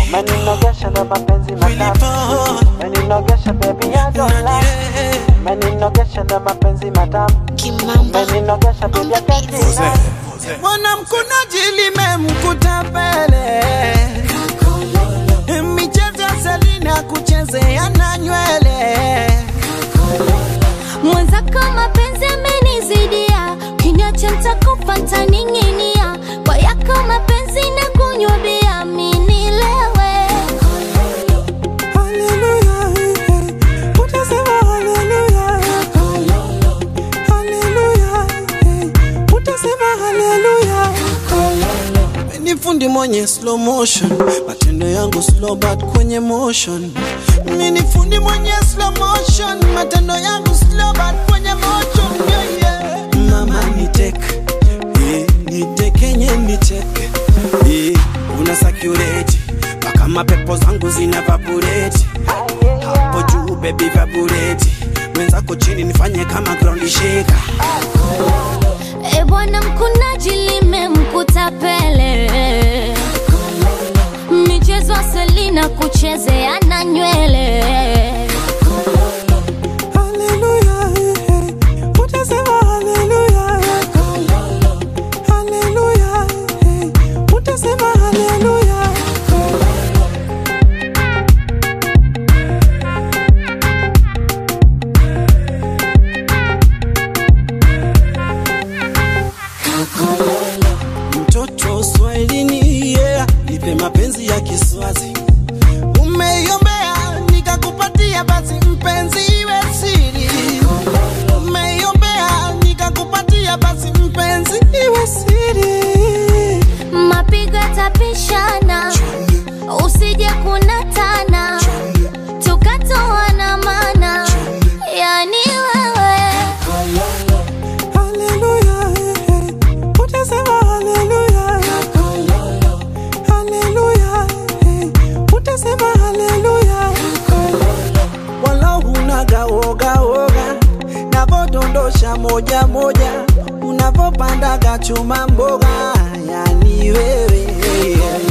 Meninogesha na mapenzi matamu Meninogesha baby I don't lie Meninogesha na mapenzi matamu Kimamba Meninogesha baby I can't deny mwanamkunaji limemkuta pele michezo ya Selina kuchezea na nywele mwenzako mapenzi amenizidia, kiniacha nitakufa ntaning'inia, kwa yako mapenzi na kunywa bia minilewe Haleluya, eh, utasema haleluya. Haleluya, eh, utasema haleluya. Ni fundi mwenye slow motion, matendo yangu slow but kwenye motion. Mimi ni fundi mwenye slow motion, matendo yangu slow but kwenye motion. Yeah, yeah. Mama ni tek, eh, ni tekenye ni tek, eh, una sakurate mpaka mapepo zangu zina vaporate hapo juu baby vaporate mwenzako chini nifanye kama ground shaker E bwana mkunaji limemkuta pele, michezo ya Selina kuchezea na nywele Haleluya, eh, utasema haleluya. Haleluya, eh, utasema haleluya. Mtoto Swahilini, yeah, nipe mapenzi ya Kiswazi. Umeiombea nikakupatia, basi mpenzi iwe siri. Umeiombea nikakupatia, basi mpenzi iwe siri. mapigo yatapishana, usije kunatana, tukatoana mana, yani wewe Haleluya, eh, utasema haleluya. Haleluya, eh, utasema haleluya. Wala hunaga woga woga, navodondosha moja moja, unavopandaga chuma mboga, yani wewe